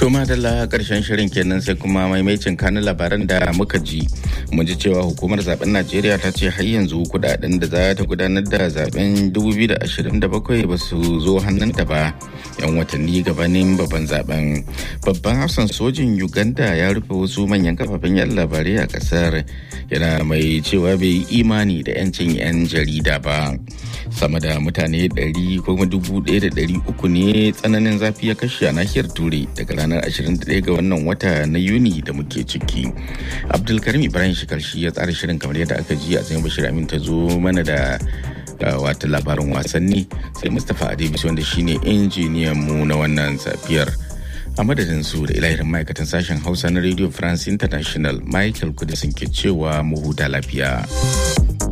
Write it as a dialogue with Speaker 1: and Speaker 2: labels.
Speaker 1: To madalla karshen shirin kenan sai kuma maimacin kanin labaran da muka ji. Mun ji cewa hukumar zaben Najeriya ta ce har yanzu kudaden da za ta gudanar da zaben 2027 ba su zo hannunta ba. Yan watanni gabanin babban zaben. Babban hafsan sojin Uganda ya rufe wasu manyan kafafen yan labarai a kasar. Yana mai cewa bai yi imani da 'yancin 'yan jarida ba. Sama da mutane 100 ko 1,300 ne tsananin zafi ya kashe a nahiyar Turai daga ranar 21 ga wannan wata na Yuni da muke ciki. Abdulkarim Ibrahim Shikarshi ya tsara shirin kamar yadda aka ji a tsayin Bashir Amin ta zo mana da wata labarin wasanni sai Mustapha Adebis wanda shine injiniyan mu na wannan safiyar. A madadin su da ilahirin ma'aikatan sashen Hausa na Radio France International Michael Kudisin ke cewa mu huta lafiya.